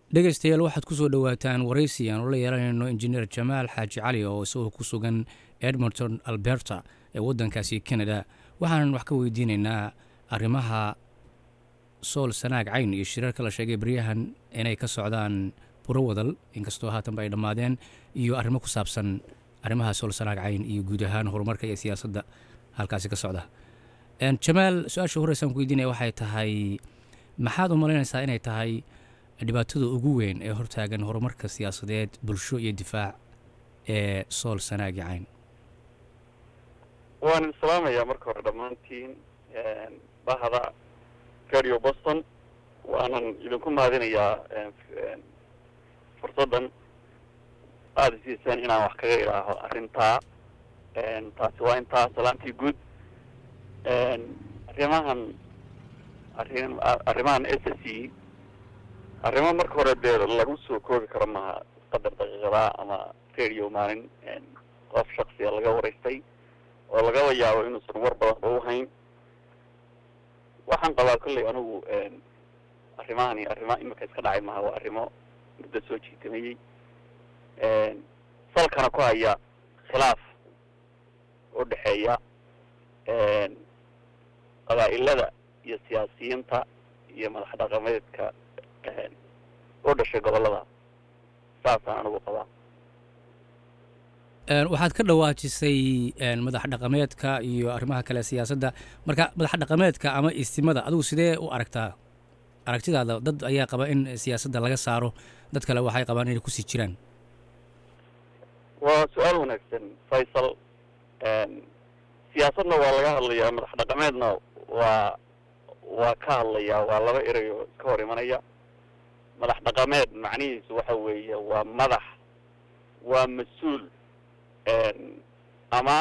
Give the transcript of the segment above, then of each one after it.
dhegaystayaal waxaad ku soo dhowaataan waraysi aan ula yeelanayno injineer jamaal xaaji cali oo isagoo ku sugan edmonton alberta ee waddankaasi canada waxaanan wax ka weydiinaynaa arrimaha sool sanaag cayn iyo shirarka la sheegay baryahan inay ka socdaan buro wadal inkastoo haatanba ay dhammaadeen iyo arrimo ku saabsan arrimaha sool sanaag cayn iyo guud ahaan horumarka iyo siyaasadda halkaasi ka socda jamaal su-aasha horeysaan ku weydiinaya waxay tahay maxaad u malaynaysaa inay tahay dhibaatada ugu weyn ee hortaagan horumarka siyaasadeed bulsho iyo difaac ee sool sanaagi cayn waan islaamayaa marka hore dhammaantiin bahda radio boston waanan idinku mahadinayaa fursaddan aada isiiseen inaan wax kaga idhaaho arrintaa taasi waa intaa salaantii guud arrimahan arrin arrimahan s s c arrimo marka hore dee lagu soo koobi karo maha qadar daqiiqada ama radio maalin qof shaksiya laga waraystay oo lagaba yaabo inuusan war badanba u hayn waxaan qabaa kolley anigu arrimahani arrima imika iska dhacay maha waa arrimo muddo soo jiitamayey salkana ku haya khilaaf u dhexeeya qabaa'ilada iyo siyaasiyiinta iyo madax dhaqameedka u dhashay gobollada saasaan anigu qabaa waxaad ka dhawaajisay madax dhaqameedka iyo arrimaha kale siyaasadda marka madax dhaqameedka ama istimada adigu sidee u aragtaa aragtidaada dad ayaa qaba in siyaasadda laga saaro dad kale waxay qabaan inay kusii jiraan waa su-aal wanaagsan faysal siyaasadna waa laga hadlayaa madax dhaqameedna waa waa ka hadlayaa waa laba erayo iska hor imanaya madax dhaqameed macnihiisu waxa weeye waa madax waa mas-uul ama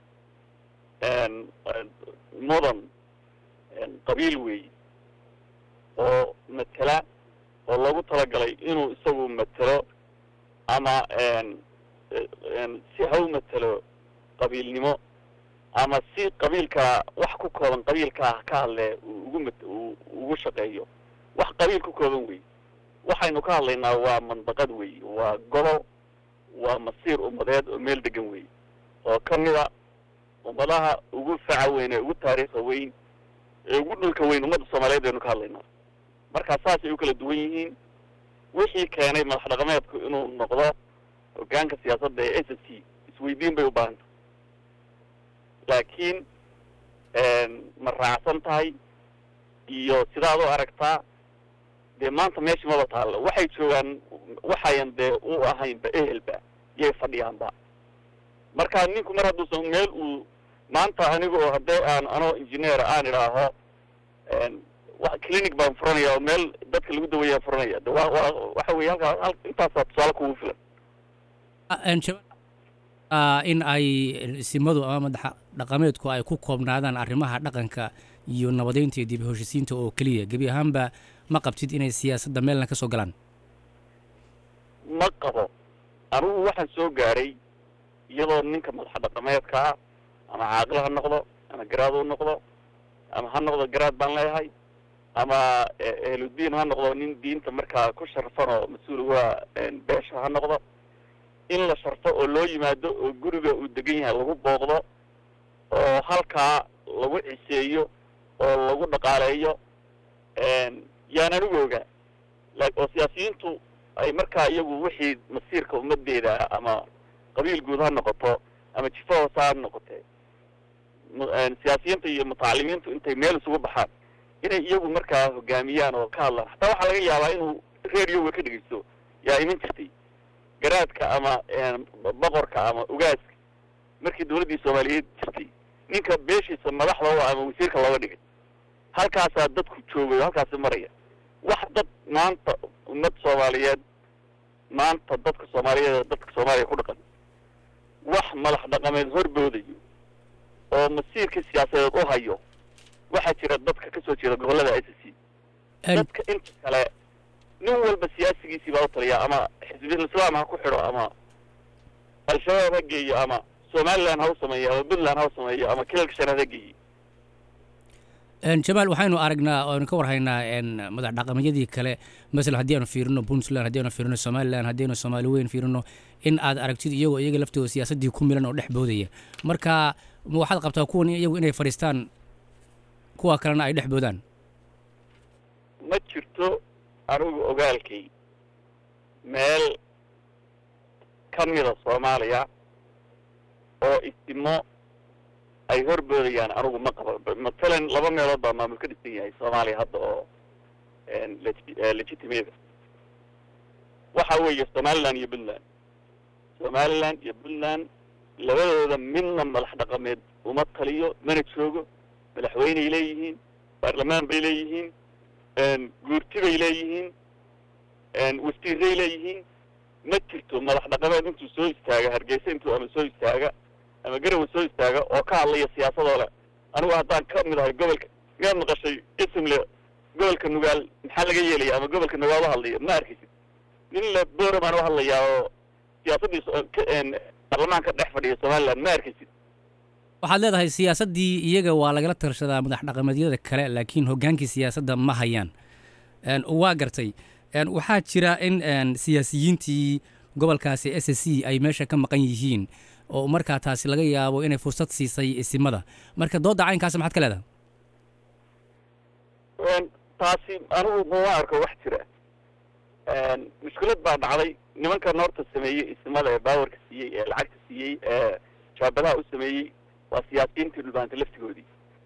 mudan qabiil weey oo matela oo loogu talagalay inuu isagu matelo ama si ha u matelo qabiilnimo ama si qabiilka wax ku kooban qabiilkaa ka hadle ugu mat ugu shaqeeyo wax qabiil ku kooban wey waxaynu ka hadlaynaa waa mandaqad wey waa gobol waa masiir ummadeed oo meel degan wey oo ka mida ummadaha ugu faca weyn ee ugu taariikha weyn ee ugu dhulka weyn ummadda soomaaliyeed baynu ka hadlaynaa markaa saasay u kala duwan yihiin wixii keenay madax dhaqameedku inuu noqdo hogaanka siyaasadda ee s s c isweydiin bay u baahanta laakiin ma raacsan tahay iyo sidaad u aragtaa dee maanta meesha maba taallo waxay joogaan waxayan dee u ahaynba ehelba yay fadhiyaanba marka ninku mar hadduusan meel uu maanta aniga oo haddee aan anoo engineer aan idhaaho clinic baan furanaya oo meel dadka lagu daweeyaa furanaya de wa wa waxa weye halkaa intaasaa tusaale kugu filan in ay simadu ama madaxa dhaqameedku ay ku koobnaadaan arrimaha dhaqanka iyo nabadeynta iyo dib heshisiinta oo keliya gebi ahaanba ma qabtid inay siyaasadda meelna ka soo galaan ma qabo anigu waxaan soo gaadhay iyadoo ninka madaxa dhaqameedka ah ama caaqil ha noqdo ama garaad u noqdo ama ha noqdo garaad baan leeyahay ama ehludiin ha noqdo nin diinta markaa ku sharfan oo mas-uul uga beesha ha noqdo in la sharfo oo loo yimaado oo guriga uu degan yahay lagu booqdo oo halkaa lagu ciseeyo oo lagu dhaqaaleeyo yaan anigu ogaa oo siyaasiyiintu ay markaa iyagu wixii masiirka ummadeeda ama qabiil guud ha noqoto ama jifo hoose ha noqotee siyaasiyiinta iyo mutacalimiintu intay meel isugu baxaan inay iyagu markaa hogaamiyaan oo ka hadlaan hataa waxaa laga yaabaa inuu radioga ka dhegeysto yaa iman jirtay garaadka ama boqorka ama ugaaska markii dawladdii soomaaliyeed jirtay ninka beeshiisa madaxda u ama wasiirka looga dhigay halkaasaa dadku joogay oo halkaasi maraya wax dad maanta ummad soomaaliyeed maanta dadka soomaaliyeed ee dadka soomaaliya ku dhaqan wax madax dhaqameed horboodayo oo masiirka siyaasadeed u hayo waxaa jira dadka kasoo jeeda gobollada s c dadka inta kale nin walba siyaasigiisii baa u taliya ama xisbiyal islaam ha ku xidho ama al-shabaab ha geeyo ama somaliland ha u sameeyo ama puntland ha u sameeyo ama kilalka shanaad ha geeyo jamaal waxaynu aragnaa oaynu ka warhaynaa madax dhaqameedyadii kale masalan haddii aanu fiirino puntland haddii aanu fiirino somalilan haddii aanu soomaali weyn fiirino in aad aragtid iyagoo iyaga laftooda siyaasaddii ku milan oo dhex boodaya marka ma waxaad qabtaa kuwan iyagu inay fadhiistaan kuwa kalena ay dhex boodaan ma jirto anigu ogaalkay meel ka mida soomaaliya oo isimo ay horboodayaan anigu ma qabo matalan laba meelood baa maamul ka dhisan yahay soomaaliya hadda oo legitimada waxa weeye somaliland iyo puntland somaliland iyo puntland labadooda midna madax dhaqameed uma taliyo mana joogo madaxweyney leeyihiin baarlamaan bay leeyihiin guurti bay leeyihiin wasiiray leeyihiin ma jirto madax dhaqameed intuu soo istaaga hargeysa intuu ama soo istaaga ama garawa soo istaaga oo ka hadlaya siyaasadoo le anigu haddaan ka mid ahay gobolka miyaad maqashay isimle gobolka nugaal maxaa laga yeelaya ama gobolka nugaal u hadlaya ma arkaysid nin le boora baan u hadlayaa oo siyaasaddii baarlamaanka dhex fadhiya somaliland ma arkaysid waxaad leedahay siyaasaddii iyaga waa lagala tarshadaa madax dhaqameedyada kale laakiin hoggaankii siyaasadda ma hayaan waa gartay waxaa jira in siyaasiyiintii gobolkaasi s s c ay meesha ka maqan yihiin oo markaa taasi laga yaabo inay fursad siisay isimada marka doodda caynkaas maxaad ka leedahay taasi anigu mama arko wax jira mushkilad baa dhacday nimanka noorta sameeyey isimada ee baawarka siiyey ee lacagta siiyey ee jaabadaha u sameeyey waa siyaasiyiintii dhulbaanta laftigoodii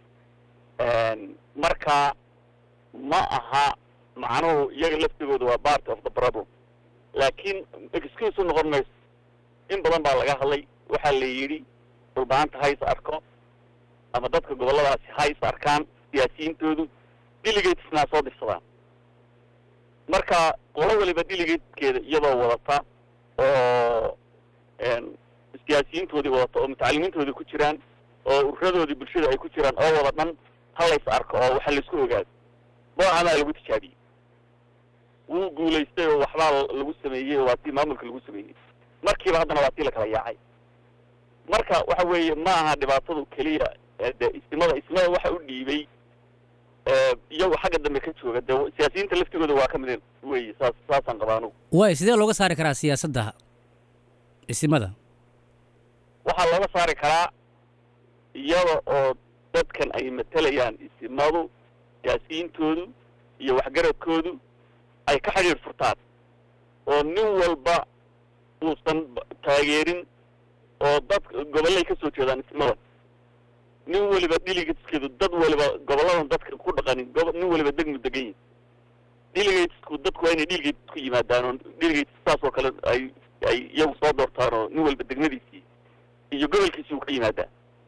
marka ma aha macnuhu iyaga laftigooda waa part of the problem laakiin excuse u noqon mayso in badan baa laga hadlay waxaa la yidhi dhulbaanta ha is arko ama dadka gobolladaasi ha is arkaan siyaasiyiintoodu delegatesnaa soo dirsadaan marka qolo waliba delegatekeeda iyadoo wadata oo siyaasiyiintoodii wadata oo mutacalimiintoodii ku jiraan oo ururadoodii bulshada ay ku jiraan oo wada dhan ha lays arko oo waxa laysku ogaado noocamaa lagu tijaabiyey wuu guulaystay oo waxbaa lagu sameeyey oo waa tii maamulka lagu sameeyey markiiba haddana waa tii lakala yaacay marka waxa weeye ma aha dhibaatadu keliya de ismada ismada waxa u dhiibay iyagu xagga dambe ka jooga de siyaasiyiinta laftigooda waa ka mid weeye saas saasaan qabaa anugu waay sidee looga saari karaa siyaasadda isimada waxaa looga saari karaa iyada oo dadkan ay matalayaan isimadu siyaasiyiintoodu iyo waxgaradkoodu ay ka xidhiir furtaan oo nin walba uusan taageerin oo dad gobollay ka soo jeedaan ismada nin waliba delegateskeedu dad waliba gobolladan dadka ku dhaqanin gobo nin waliba degmu degan yihin delegatesku dadku waa inay delegates ku yimaadaan oo delegates saas oo kale ay ay iyagu soo doortaan oo nin walba degmadiisii iyo gobolkiisii uu ka yimaadaa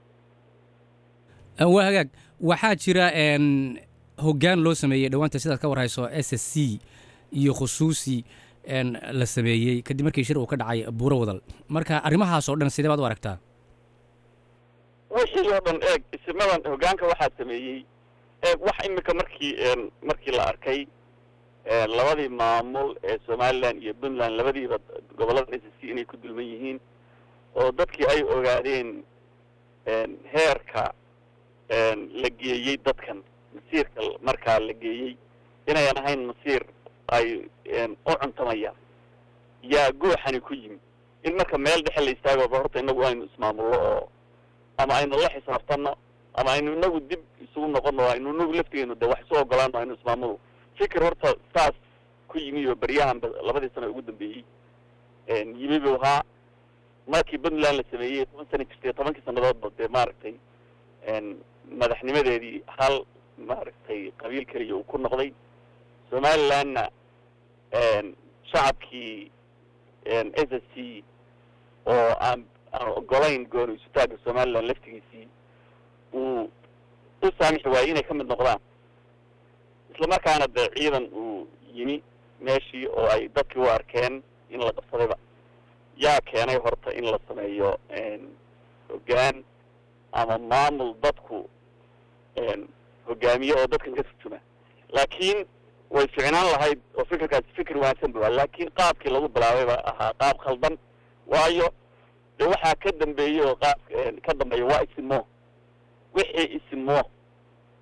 waa hagaag waxaa jira hoggaan loo sameeyey dhowaanta sidaad ka warhayso s s c iyo khusuusi la sameeyey kadib markii shir uu ka dhacay buuro wadal marka arrimahaas oo dhan sidee baad u aragtaa wixii oo dhan eeg isimadan hoggaanka waxaa sameeyey eeg wax imika markii markii la arkay labadii maamul ee somaliland iyo puntland labadiiba gobollada s s c inay ku dulman yihiin oo dadkii ay ogaadeen heerka la geeyey dadkan masiirka markaa la geeyey inayan ahayn masiir ay u cuntamayaan yaa gooxani ku yimi in marka meel dhexe la istaagoba horta inagu aynu ismaamullo oo ama aynu la xisaabtanno ama aynu inagu dib isugu noqono aynu inagu laftigeenu de wax isu ogolaano aynu ismaamulo fikir horta saas ku yimi oo beryahan labadii sano ugu dambeeyey yimi buu ahaa markii puntland la sameeyey toban sana jirtay tobankii sanadoodba dee maaragtay madaxnimadeedii hal maaragtay qabiil keliya uu ku noqday somalilandna shacabkii s s c oo aan aan ogolayn gooni isutaagga somaliland laftigiisii uu u saamixi waayey inay ka mid noqdaan isla markaana dee ciidan uu yimi meeshii oo ay dadkii u arkeen in la qabsadayba yaa keenay horta in la sameeyo hoggaan ama maamul dadku hogaamiye oo dadkan ka turjuma laakiin way ficnaan lahayd oo fikirkaasi fikir wanaagsan bu laakiin qaabkii lagu bilaabay ba ahaa qaab khaldan waayo de waxaa ka dambeeyey oo qaab ka dambeeya waa isimo wixii isimo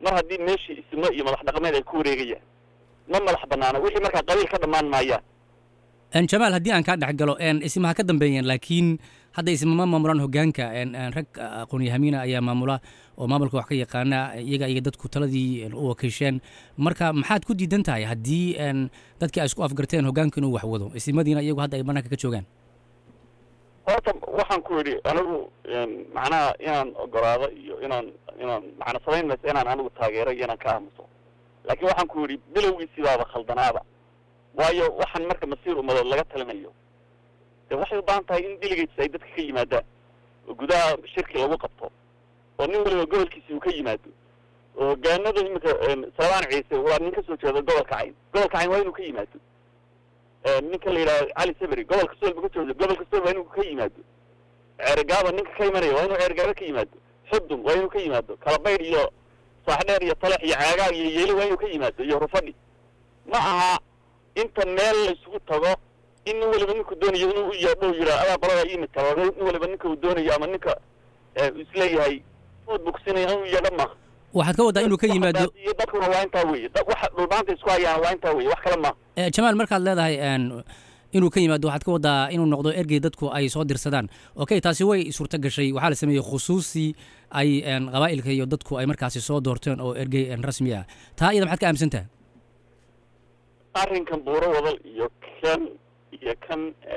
mar haddii meeshii ismo iyo madax dhaqameed ay ku wareegayaan ma madax banaana wixii markaa qabiil ka dhammaan maayaan jamaal haddii aan kaa dhex galo ismaha ka dambeeyeen laakiin hadda ismama maamulaan hogaanka rag aqoonyahamiina ayaa maamula oo maamulka wax ka yaqaana iyaga iyo dadku taladii u wakiisheen marka maxaad ku diidan tahay haddii dadkii ay isku afgarteen hogaanka inuu wax wado ismadiina iyagu hadda ay banaanka ka joogaan horta waxaan ku yidhi anigu macnaha inaan ogolaado iyo inaan inaan macna samayn mayso inaan anigu taageero iyo inaan ka aamuso laakiin waxaan ku yidhi bilowgiisibaaba khaldanaaba waayo waxaan marka masiir umadood laga talinayo de waxay u baahan tahay in delegates ay dadka ka yimaadaan oo gudaha shirki lagu qabto oo nin waliba gobolkiisi uu ka yimaado oo hogaanada iminka salmaan ciise waa nin kasoo jeeda gobolka cayn gobolka cayn waa inuu ka yimaado ninka la yidhaha cali saberi gobolka sool buu ka jooda gobolka sool waa inuu ka yimaado ceergaaba ninka ka imanaya waa inuu ceergaaba ka yimaado xudum waa inuu ka yimaado kalabaydh iyo saaxdheer iyo talax iyo caagaag iyo yeeli waa inuu ka yimaado iyo rufadhi ma aha inta meel laysugu tago in nin waliba ninku doonayo inuu u yeedho yiraa adaa qolada iimid karo nin waliba ninka uu doonayo ama ninka isleeyahay food bugsinaya inuu yeedho maaha waxaad ka waddaa inuu ka yimaado iyo dadkuna waa intaa weye waxa dhulbaanta isku hayaan waa intaa weye wax kale maaha jamaal markaad leedahay inuu ka yimaado waxaad ka waddaa inuu noqdo ergey dadku ay soo dirsadaan okay taasi way suurto gashay waxaa la sameeyey khusuusi ay qabaa'ilka iyo dadku ay markaasi soo doorteen oo ergey rasmi ah taa iyada maxaad ka aaminsantaha arrinkan buuro wadal iyo kan iyo kan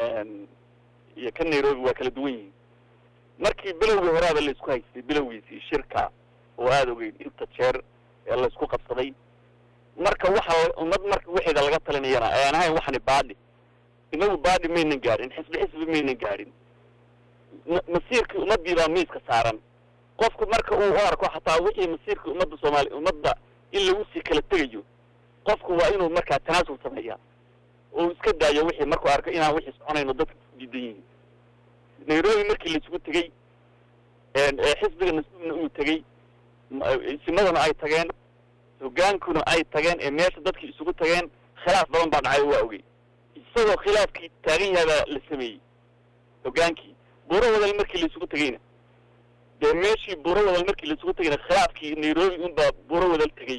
iyo kan nairobi waa kala duwan yihiin markii bilowgii horaaba la isku haystay bilowgiisii shirka oo aada ogeyn inta jeer ee la isku qabsaday marka waxa ummad marka wixeeda laga talinayana ayaan ahayn waxani baadhi inagu baadhi maynan gaadhin xisbi xisbi maynan gaadhin masiirkii ummadii baa miiska saaran qofku marka uu u arko xataa wixii masiirkii ummadda soomaali ummadda in lagu sii kala tegayo qofku waa inuu markaa tanaasul sameeyaa oo iska daayo wixii markuu arko inaan wixii soconayno dadka diidan yihiin nairobi markii laisugu tegey xisbiga nasuubna uu tegey isimaduna ay tageen hogaankuna ay tageen ee meesha dadkii isugu tageen khilaaf badan baa dhacay oo waa ogey isagoo khilaafkii taagan yahay baa la sameeyey hogaankii buuro wadal markii laisugu tegeyna dee meeshii buuro wadal markii laisugu tegeyna khilaafkii nairobi unbaa buuro wadal tegey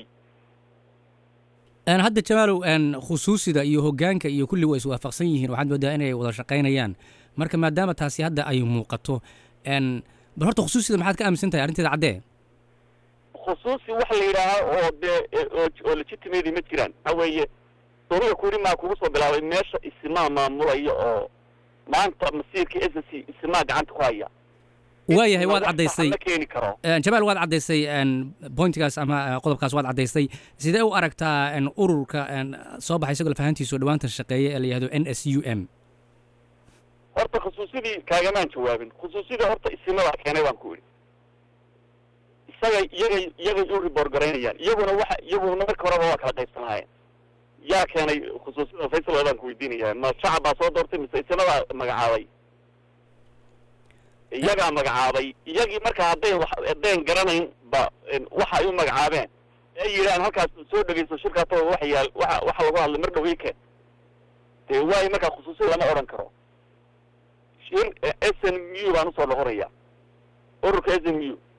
hadda jamaalow khusuusida iyo hogaanka iyo kulli waa iswaafaqsan yihiin waxaad moodaa inay wada shaqaynayaan marka maadaama taasi hadda ay muuqato bal horta khusuusida maxaad ka aaminsan tahay arrinteeda caddee khusuusi waxa la yidhaahaa oo dee oo legitimady ma jiraan waxa weeye dowlada kuri maa kugu soo bilaabay meesha isimaa maamulaya oo maanta masiirka s c isimaa gacanta ku haya waayahay waad caddaysay ma keeni karo jamaal waad caddaysay bointigaas ama qodobkaas waad caddaysay sidee u aragtaa ururka soo baxay isagoo lafahantiisu dhawaanta shaqeeya ee la yihahdo n s u m horta khusuusidii kaagamaan jawaabin khusuusidii horta isimadaa keenay baan ku idhi isagay iyagay iyagay u riboor garaynayaan iyaguna waxa iyaguna marka horeba waa kala qaybsanaayeen yaa keenay khusuusida faysal baan ku weydiinaya ma shacab baa soo doortay mise isimadaa magacaabay iyagaa magacaabay iyagii marka hadday haddayn garanayn ba waxa ay u magacaabeen ay yidhahaan halkaas soo dhegeyso shirkaatoo waxa yaal waxa waxa lagu hadlay mar dhow ike dee waayo markaa khusuusiyad lama odhan karo shir s n u baan usoo noqonaya ururka s n u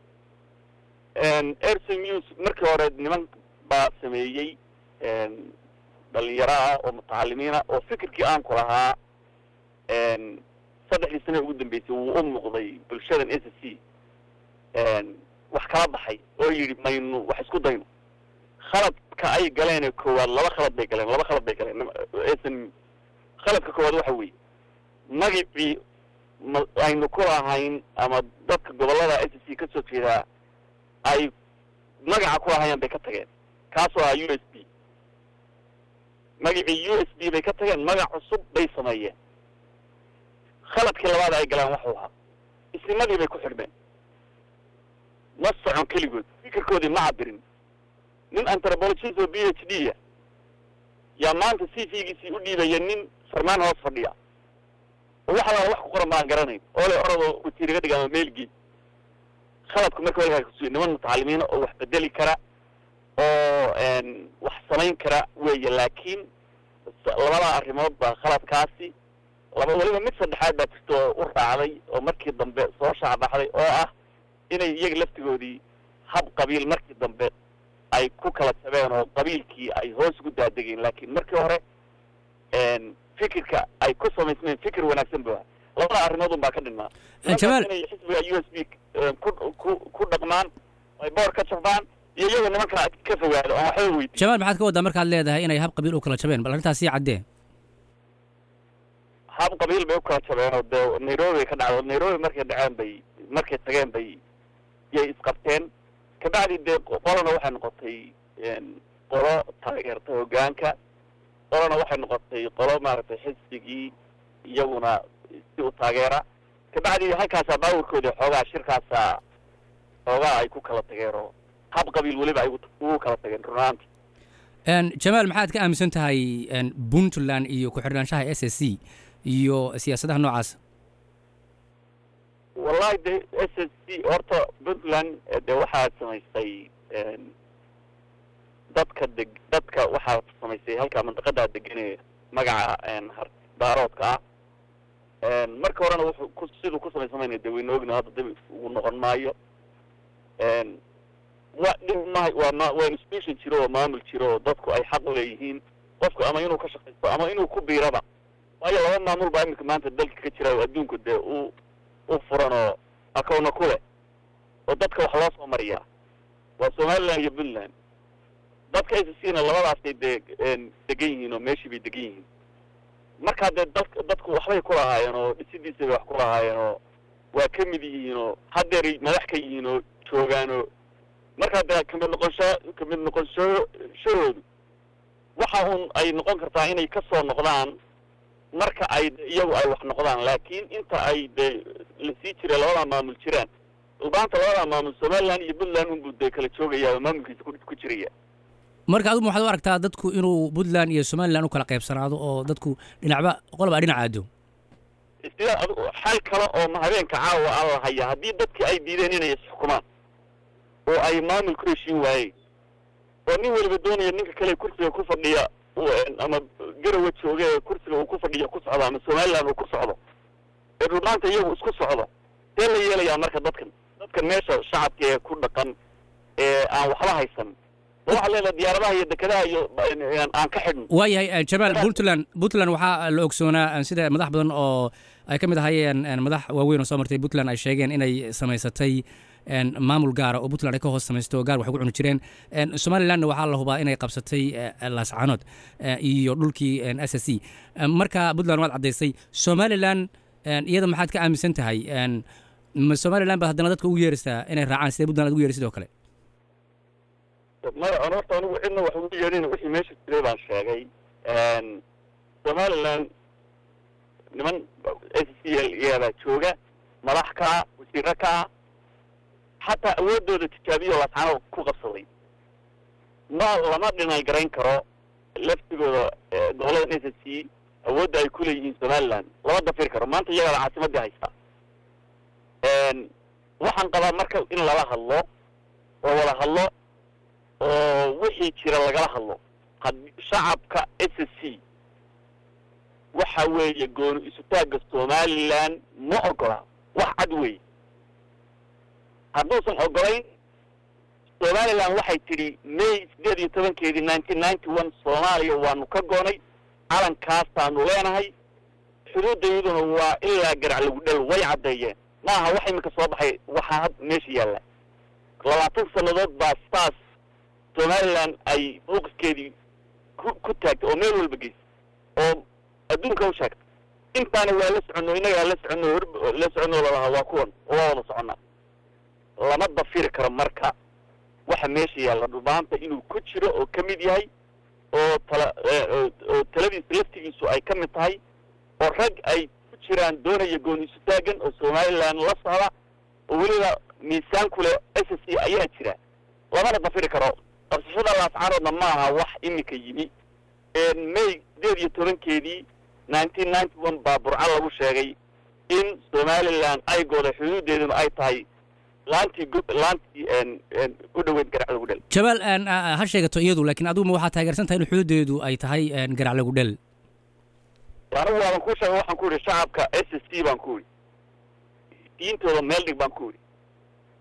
s n u markii hore niman baa sameeyey dhalinyaro ah oo mutacalimiina oo fikirkii aan ku lahaa saddexdii sane ugu dambeysay wuu u muuqday bulshadan s c wax kala baxay oo yidhi maynu wax isku dayno khaladka ay galeen koowaad laba khalad bay galeen laba khalad bay galeen s n khaladka koowaad waxa weeye magacii ma aynu ku lahayn ama dadka gobollada s c ka soo jeedaa ay magaca ku lahayeen bay ka tageen kaasoo ah u s b magacii u s b bay ka tageen magac cusub bay sameeyeen khaladkii labaad ay galaan waxuu ahaa isnimadii bay ku xidhmeen ma socon keligood fikirkoodii ma cabirin nin antropologist oo b h d a yaa maanta c v giisii u dhiibaya nin farmaan hoos fadhiya oo wax alaala wax ku qoran baan garanayn oo le oradoo watiiriga dhig ama meelgii khaladku marka walkaa kusuya niman mutacalimiina oo wax bedeli kara oo wax samayn kara weeye laakiin labada arrimood baa khaladkaasi laba weliba mid saddexaad baa jirta oo u raacday oo markii dambe soo shaacbaxday oo ah inay iyaga laftigoodii hab qabiil markii dambe ay ku kala jabeen oo qabiilkii ay hoos ugu daadegeen laakiin markii hore fikirka ay ku samaysmeen fikir wanaagsan bu labada arrimood un baa ka dhinmaa jamaal inay xisbiga u s b ku ku ku dhaqmaan ay boor ka jabaan iyo iyagoo nimanka ka fogaado aan waxba weydiin jamaal maxaad ka waddaa markaad leedahay inay hab qabiil u kala jabeen bal arrintaas sii caddee hab qabiil bay u kala jabeen oo dee nairobi ka dhacdo nairobi markay dhaceen bay markay tageen bay yay isqabteen kabacdi dee qolana waxay noqotay qolo taageerta hogaanka qolana waxay noqotay qolo maaragtay xisbigii iyaguna si u taageera kabacdi halkaasaa baawirkoodii xoogaa shirkaasaa xoogaa ay ku kala tageen oo hab qabiil weliba ay ugu kala tageen runaanti jamaal maxaad ka aaminsan tahay puntland iyo ku-xidhnaanshaha s s c iyo siyaasadaha noocaas wallahi de s s c horta puntland de waxaa samaystay dadka deg dadka waxaa samaystay halkaa mandaqadaa deganee magaca daaroodka ah marka horena wuxuu ku siduu ku samaysamayna de wayna ogna hadda dib ugu noqon maayo wa dhib maha waa ma waa institution jiro oo maamul jiro oo dadku ay xaq uleeyihiin qofku ama inuu ka shaqaysto ama inuu ku biiraba waayo laba maamul baa imika maanta dalka ka jira oo adduunku dee u u furan oo akowna ku leh oo dadka wax loo soo mariyaa waa somaliland iyo puntland dadka s c na labadaasay dee degan yihiin oo meeshii bay degan yihiin markaa dee dad dadku waxbay ku lahaayeen oo dhisidiisa bay wax ku lahaayeen oo waa ka mid yihiin oo haddeeray madax ka yihiin oo joogaan oo markaa dee kamid noqonsho kamid noqonshashahoodu waxa uun ay noqon kartaa inay ka soo noqdaan marka ay iyagu ay wax noqdaan laakiin inta ay dee lasii jira labada maamul jiraan ulbaanta labada maamul somaliland iyo puntland unbuu dee kala joogaya oo maamulkiisa ku jiraya marka adigu maxaad u aragtaa dadku inuu puntland iyo somaliland u kala qaybsanaado oo dadku dhinacba qolba dhinac aado sida ad xal kale oo habeenka caawa a la haya haddii dadki ay diideen inay isxukumaan oo ay maamul ku heshiin waayeen oo nin weliba doonaya ninka kale kursiga ku fadhiya ama garawa jooga ee kursiga uu ku fadhiya ku socdo ama somaliland uu ku socdo ee rumaanta iyagu isku socdo see la yeelayaa marka dadkan dadkan meesha shacabka ee ku dhaqan ee aan waxba haysan waxaa leedahay diyaaradaha iyo dekedaha iyo aan ka xidhno waayahay jamaal puntland puntland waxaa la ogsoonaa sida madax badan oo ay ka mid ahaayeen madax waaweyn oo soo martay puntland ay sheegeen inay samaysatay maamul gaara oo puntland ay ka hoos samaysto gaar waxay ku cuni jireen somalilandna waxaa la hubaa inay qabsatay laascanood iyo dhulkii s s c marka puntland waad caddaysay somaliland iyada maxaad ka aaminsan tahay ma somaliland baad haddana dadka ugu yeeraysaa inay raacaan sida puntland ad ugu yeeray sidoo kale maya horta anigu cidna wax ugu yeedhin wixii meesha jiray baan sheegay somaliland niman s c l iyabaa jooga madax ka ah wasiiro ka ah xataa awooddooda tijaabiyo laascano ku qabsaday ma lama dhinay garayn karo laftigooda gobolada s c awoodda ay ku leeyihiin somaliland lama dafiri karo maanta iyagaada caasimadii haysta waxaan qabaa marka in lala hadlo oo wada hadlo oo wixii jira lagala hadlo haddii shacabka s c waxa weeye gooni isutaagga somaliland ma ogola wax cad weeye hadduusan ogolayn somaliland waxay tidhi may sideed iyo tobankeedii nineteen ninety one soomaaliya waanu ka goonay calankaasaanu leenahay xuduudayduna waa ilaa garac lagu dhel way caddeeyeen ma aha wax iminka soo baxay waxaa had meesha yaalla labaatan sannadood baa saas somaliland ay mowqifkeedii ku ku taagtay oo meel walba geysay oo adduunka u sheegtay intaana waa la soconno innagaa la soconno hor la soconno lalahaa waa kuwan oo waa wada soconnaa lama dafiri karo marka waxa meesha yaalla dhubaanta inuu ku jiro oo ka mid yahay oo tala oo taladiisa laftigiisu ay ka mid tahay oo rag ay ku jiraan doonaya gooniisu taagan oo somaliland la socda oo weliba miisaan ku leh s c ayaa jira lamana dafiri karo qabsashada laascaroodna ma aha wax iminka yimi may sideed iyo tobankeedii nineteen ninety one baa burco lagu sheegay in somaliland ay gooday xuduudeeduna ay tahay laantii laantii u dhoweyd garac lagu dhel jamaal ha sheegato iyadu laakiin adiguma waxaa taageersan tahay in xuduudeedu ay tahay garac lagu dhel anigu waaban kuu sheegay waxaan ku yidhi shacabka s s c baan ku yidhi diintooda meel dhig baan ku yidhi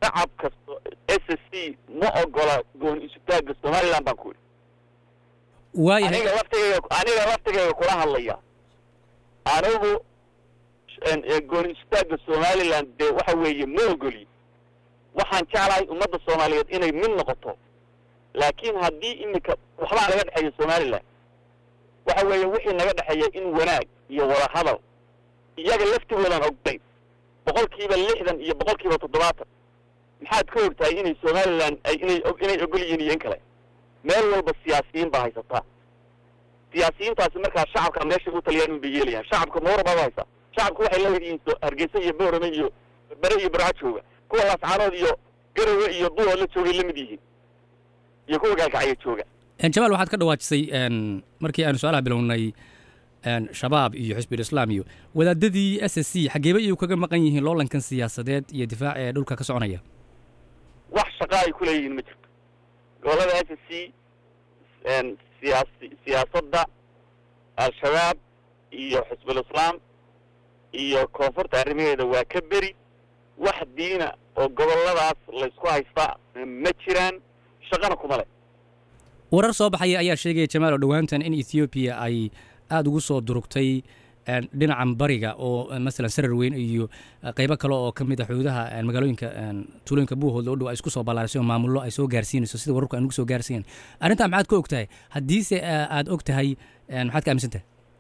shacabka s s c ma ogola gooni isutaagga somaliland baan ku yidhi waayahay aniga laftigayga aniga laftigayga kula hadlaya anigu gooni isutaagga somaliland dee waxa weeye ma ogoli waxaan jeclahay ummadda soomaaliyeed inay mid noqoto laakiin haddii iminka waxbaa naga dhexeeya somaliland waxa weeye wixii naga dhexeeya in wanaag iyo wada hadal iyaga laftigoodan ogdayn boqol kiiba lixdan iyo boqol kiiba toddobaatan maxaad ka ogtahay inay somaliland ay inay inay ogol yihiin iyo in kale meel walba siyaasiyiin baa haysataa siyaasiyiintaasi markaa shacabka meeshay u taliyaan un bay yeelayaan shacabka mawar baaba haysa shacabka waxay la yihiin hargeysa iyo boorame iyo bere iyo barca jooga kuwa laascaanood iyo garowe iyo duwa la joogay la mid yihiin iyo kuwa gaalkacya jooga jamaal waxaad ka dhawaajisay markii aanu su-aalaha bilownay shabaab iyo xisbul islaam iyo wadaadadii s s c xageeba iyuu kaga maqan yihiin loolankan siyaasadeed iyo difaac ee dhulka ka soconaya wax shaqa ay ku leeyihiin ma jirto gobolada s s c siyaas siyaasadda al-shabaab iyo xisbul islaam iyo koonfurta arrimaheeda waa ka beri wax diina oo goboladaas laysku haystaa ma jiraan shaqana kuma le warar soo baxaya ayaa sheegaya jamaal oo dhowaantan in ethoobiya ay aada ugu soo durugtay dhinacan bariga oo masalan sarar weyn iyo qeybo kale oo ka mid a xuduudaha magaalooyinka tuulooyinka buuhoodla u dhow ay isku soo ballaarisay oo maamullo ay soo gaarsiinayso sida wararku ay nagu soo gaarsiiyan arrintaa maxaad ka og tahay haddiise aada og tahay maxaad ka aaminsan tahay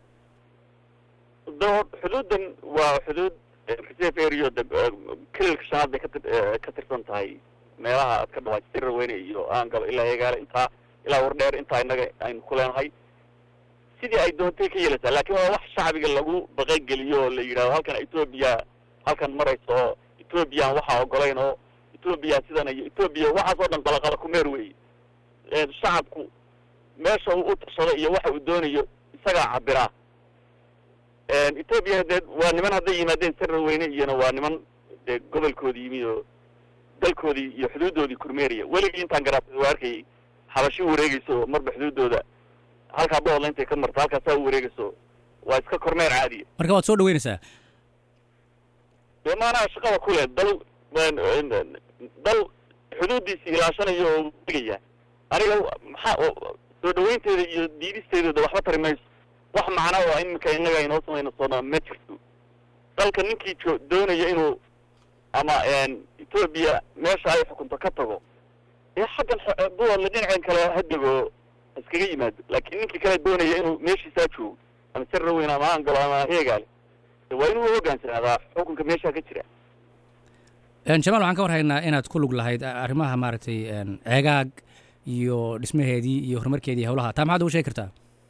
xuduuddan waa xuduud reserve area kelilka shanaad bay kati ka tirsan tahay meelaha aad ka dhawaaj sarar weyne iyo aangalo ilaa egaale intaa ilaa wardheer intaa innaga aynu ku leenahay sidii ay doontay ka yeelaysaa laakiin waa wax shacbiga lagu baqangeliyo oo la yidhahdo halkan etoobiya halkan marayso oo etoobiyan waxaa ogolayn oo etoobiya sidan iyo etoobiya waxaas oo dhan qalaqala kumeer weeye shacabku meesha uu u tashado iyo waxa uu doonayo isagaa cabiraa etoobiya dee waa niman hadday yimaadeen sarar weyne iyona waa niman dee gobolkoodii yimid oo dalkoodii iyo xuduuddoodii kurmeeraya weligii intaan garaatay waa arkayay xabashi wareegayso marba xuduuddooda halkaa boodla intay ka marto halkaasaa u wareegayso waa iska kormeer caadiya marka waad soo dhaweynaysaa dee maanaha shaqada ku leh dal dal xuduuddiisi ilaashanayo oo wareegaya aniga maxaa soo dhaweynteeda iyo diidisteedooda waxba tari mayso wax macno oo iminka innaga inoo samayno soona ma jirto dalka ninkii jo doonaya inuu ama etoobiya meesha ay xukunto ka tago ee xaggan buwadla dhinaceen kale ha dego iskaga yimaado laakiin ninkii kale doonaya inuu meeshiisaa joogo ama sarraweyn ama angalo ama heegaale waa inuu hogaansanadaa xukunka meeshaa ka jira jamaal waxaan ka war haynaa inaad ku lug lahayd arrimaha maaragtay ceegaag iyo dhismaheedii iyo horumarkeedii howlaha taa maxaad ugu sheegi kartaa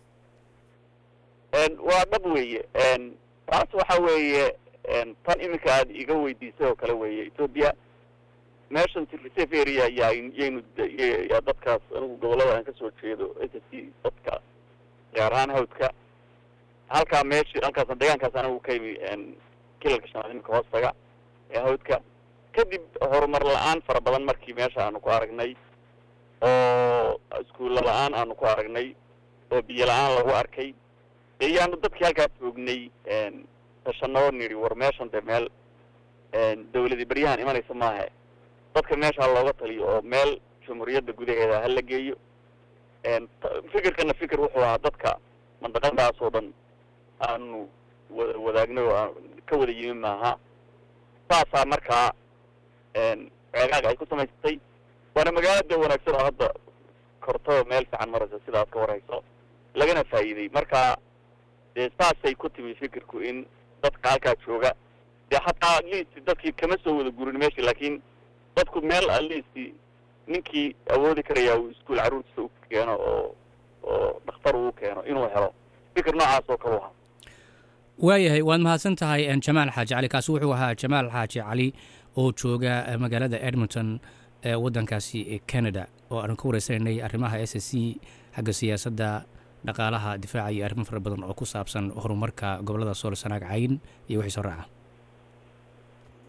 waa dhab weeye taas waxa weeye tan iminka aad iga weydiisay oo kale weeye etoobiya meeshan reserve area yaa yaynu yaa dadkaas anigu gobollada aan kasoo jeedo s s c dadka gaar ahaan hawdka halkaa meeshi halkaas deegaankaas anigu ka yimi kilalka shanaad iminka hoostaga ee hawdka kadib horumar la-aan fara badan markii meesha aanu ku aragnay oo iskuulla la-aan aanu ku aragnay oo biyo la-aan lagu arkay iyaanu dadkii halkaas joognay tashanoo nidhi war meeshan dee meel dawladi beryahan imanaysa maahe dadka meesha looga taliyo oo meel jumhuuriyadda gudaheeda hala geeyo fikirkana fikir wuxuu ahaa dadka mandaqadaas oo dhan aanu wada wadaagnay oo aan ka wada yimi maaha saasaa markaa ceegaaga ay ku samaysatay waana magaalada wanaagsan oo hadda kortoo meel fiican maraysa sida aad ka warhayso lagana faa'iiday marka dee saasay ku timi fikirku in dadka halkaa jooga dee hataa atleast dadkii kama soo wada gurin meesha laakiin dadku meel atleast ninkii awoodi karaya uu iskuol carruurtiisa u keeno oo oo dhakhtar uu keeno inuu helo fikir noocaas oo kale u ahaa waayahay waad mahadsan tahay jamaal xaaji cali kaasi wuxuu ahaa jamaal xaaji cali oo jooga magaalada edmonton ee waddankaasi canada oo aanu ka wareysananay arrimaha s s c xagga siyaasadda dhaqaalaha difaaca iyo arrimo fara badan oo ku saabsan horumarka gobollada sool sanaag cayn iyo wixii soo raaca